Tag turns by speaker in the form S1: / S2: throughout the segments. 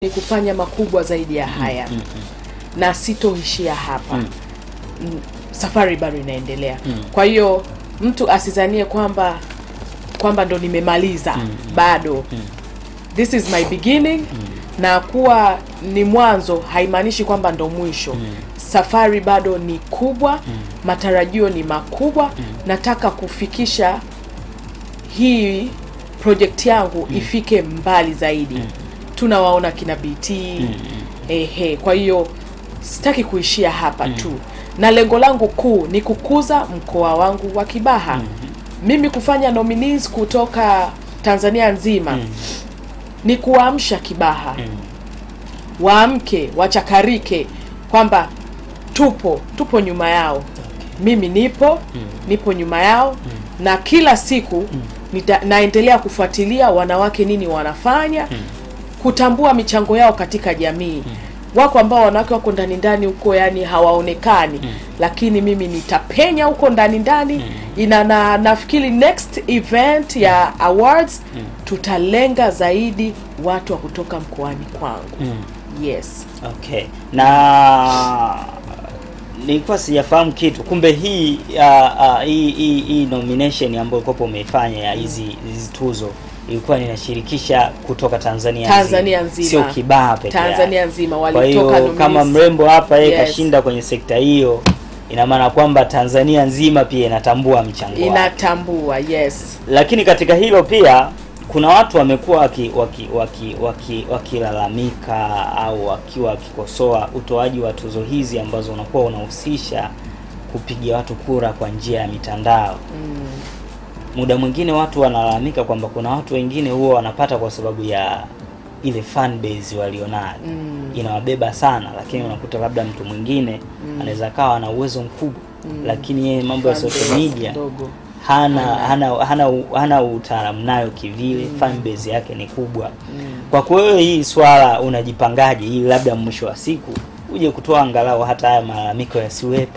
S1: ni kufanya makubwa zaidi ya haya
S2: Mm,
S1: na sitoishia hapa
S2: Mm.
S1: Mm, safari bado inaendelea
S2: Mm.
S1: kwa hiyo mtu asizanie kwamba kwamba ndo nimemaliza bado this is my beginning na kuwa ni mwanzo haimaanishi kwamba ndo mwisho safari bado ni kubwa matarajio ni makubwa nataka kufikisha hii project yangu ifike mbali zaidi tunawaona kina bt ehe kwa hiyo sitaki kuishia hapa tu na lengo langu kuu ni kukuza mkoa wangu wa kibaha mimi kufanya nominees kutoka tanzania nzima ni kuamsha kibaha waamke wachakarike kwamba tupo tupo nyuma yao mimi nipo nipo nyuma yao na kila siku nita, naendelea kufuatilia wanawake nini wanafanya kutambua michango yao katika jamii wako ambao wanawake wako ndani ndani huko yani hawaonekani lakini mimi nitapenya huko ndani ndani ina na nafikiri next event ya awards tutalenga zaidi watu wa kutoka mkoani kwangu yes
S2: Okay. Na nilikuwa sijafahamu kitu. Kumbe hii uh, uh, hii hii hii nomination ambayo kopo umeifanya ya hizi hizi tuzo ilikuwa ninashirikisha kutoka Tanzania
S1: Tanzania nzima.
S2: Sio Kibaha peke yake.
S1: Tanzania nzima
S2: Kwa
S1: walitoka
S2: hiyo
S1: nominees.
S2: kama mrembo hapa yeye
S1: Yes.
S2: kashinda kwenye sekta hiyo ina maana kwamba Tanzania nzima pia inatambua mchango wake.
S1: inatambua yes
S2: Lakini katika hilo pia kuna watu wamekuwa waki, waki, waki, waki, wakilalamika au wakiwa wakikosoa utoaji wa tuzo hizi ambazo unakuwa unahusisha kupigia watu kura kwa njia ya mitandao. Muda mwingine watu wanalalamika kwamba kuna watu wengine huwa wanapata kwa sababu ya ile fan base walionayo inawabeba sana, lakini unakuta labda mtu mwingine anaweza kawa ana uwezo mkubwa lakini yeye mambo ya
S1: Fan
S2: social
S1: base
S2: media
S1: kidogo.
S2: hana hana hana, hana utaalamu nayo kivile fan base yake ni kubwa kwa kweli hii swala unajipangaje ili labda mwisho wa siku uje kutoa angalau hata haya malalamiko yasiwepo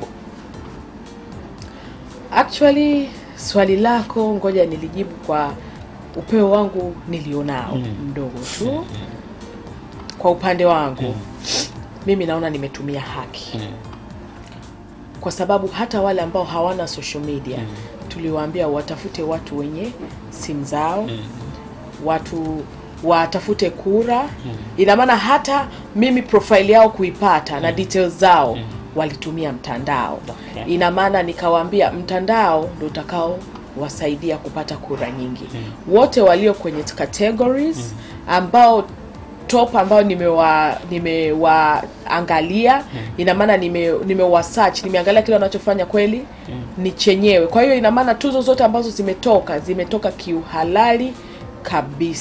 S1: actually swali lako ngoja nilijibu kwa upeo wangu nilionao
S2: Mm.
S1: mdogo tu kwa upande wangu mimi naona nimetumia haki kwa sababu hata wale ambao hawana social media tuliwaambia watafute watu wenye simu zao watu watafute kura ina maana hata mimi profile yao kuipata na details zao walitumia mtandao
S2: Okay.
S1: ina maana nikawaambia mtandao ndo utakao wasaidia kupata kura nyingi wote walio kwenye categories ambao top ambao nimewa nimewaangalia ina maana nime nimewa search nimeangalia kile wanachofanya kweli ni chenyewe kwa hiyo ina maana tuzo zote ambazo zimetoka zimetoka kiuhalali kabisa